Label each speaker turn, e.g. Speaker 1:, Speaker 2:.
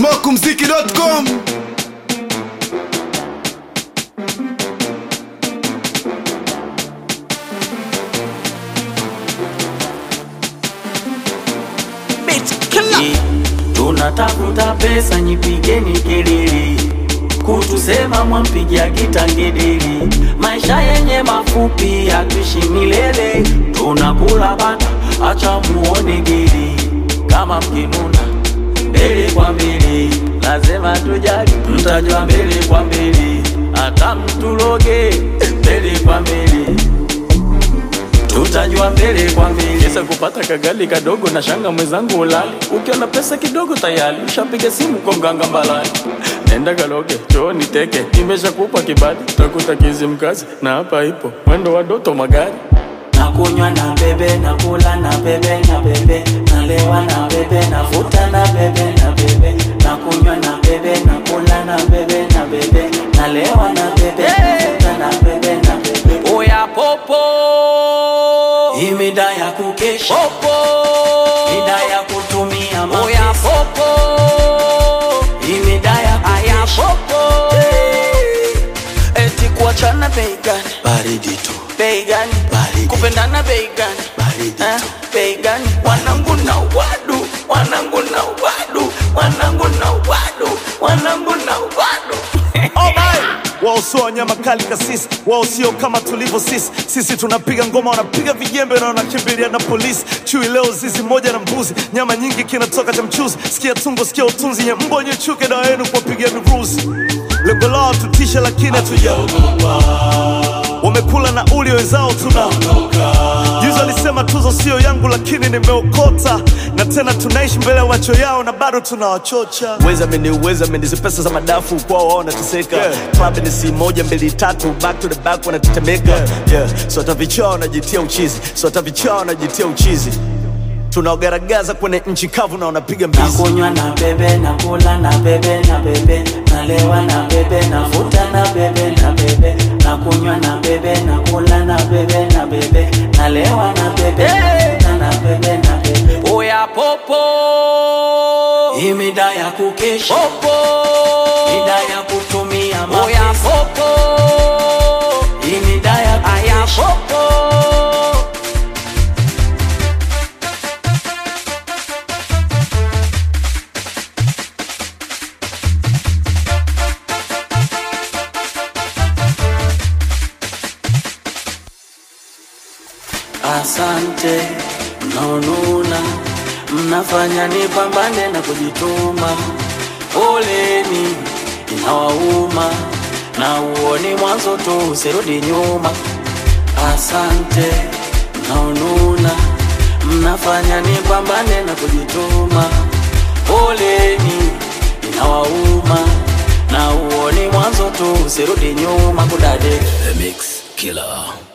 Speaker 1: smokumziki.com
Speaker 2: tunatafuta pesa, nyipigeni kelele, kutusema mwampigia kitangedeli. Maisha yenye mafupi yatuishi milele, tunakula bata, acha muone geli. Kama mkinuna mbele kwa mbele, lazima tujali, mtajua mbele kwa mbele, hata mtuloge mbele kwa mbele tutajua mbele kwa mbele. Kesa kupata kagali kadogo na shanga mwenzangu ulali, ukiona pesa kidogo tayari ushapiga simu kwa mganga mbalani. Nenda kaloge chooni teke, nimeshakupa kibali, utakuta kizi mkazi na hapa ipo mwendo wa doto magari nakunywa na bebe nakula na bebe na bebe nalewa na bebe navuta na bebe na bebe nakunywa na bebe nakula na bebe na bebe nalewa na bebe navuta na bebe na bebe oya popo imida ya kukesha popo mida ya kutumia mapesa oya popo imida ya kukesha popo eti kuachana bei gani
Speaker 3: baridi tu
Speaker 2: bei gani
Speaker 3: Baridi.
Speaker 2: kupendana bei gani
Speaker 3: Baridi
Speaker 2: Eh,
Speaker 3: tu.
Speaker 2: bei gani wanangu na wadu wanangu na wadu wanangu na wadu wanangu na wadu
Speaker 4: wao sio wanyama kali kasisi, wao sio kama tulivyo sisi. Sisi tunapiga ngoma, wanapiga vijembe na wanakimbilia na polisi. Chui leo zizi moja na mbuzi, nyama nyingi kinatoka cha mchuzi. Sikia tungo, sikia utunzi, nye mbo nye chuke dawa yenu kuwapigia miruzi. Lengo lao tutishe, lakini hatujaogopa. Wamekula na uli wenzao tuna Juzi alisema tuzo sio yangu, lakini nimeokota, na tena tunaishi mbele ya macho yao na bado tunawachocha. Weza meni uweza meni hizi pesa za madafu kwao wao wanateseka. Club ni si moja mbili tatu, back to the back wanatetemeka. Yeah. So hata vichaa wanajitia uchizi, so hata vichaa wanajitia uchizi. Tunaogaragaza kwenye nchi kavu na wanapiga mbizi.
Speaker 2: nakunywa na bebe nakula na bebe na bebe nalewa na bebe navuta na bebe na bebe nakunywa na bebe nakula na bebe na bebe nalewa na bebe navuta na bebe na bebe oya popo imida ya kukesha popo mida ya kutumia mapesa oya popo imida ya kukesha popo Asante mnaonuna, mnafanya nipambane na kujituma. Poleni inawauma, na uoni mwanzo tu, usirudi nyuma. Asante mnaonuna, mnafanya nipambane na kujituma. Poleni inawauma, na uoni mwanzo tu, usirudi nyuma. Kudade
Speaker 3: The Mix Killer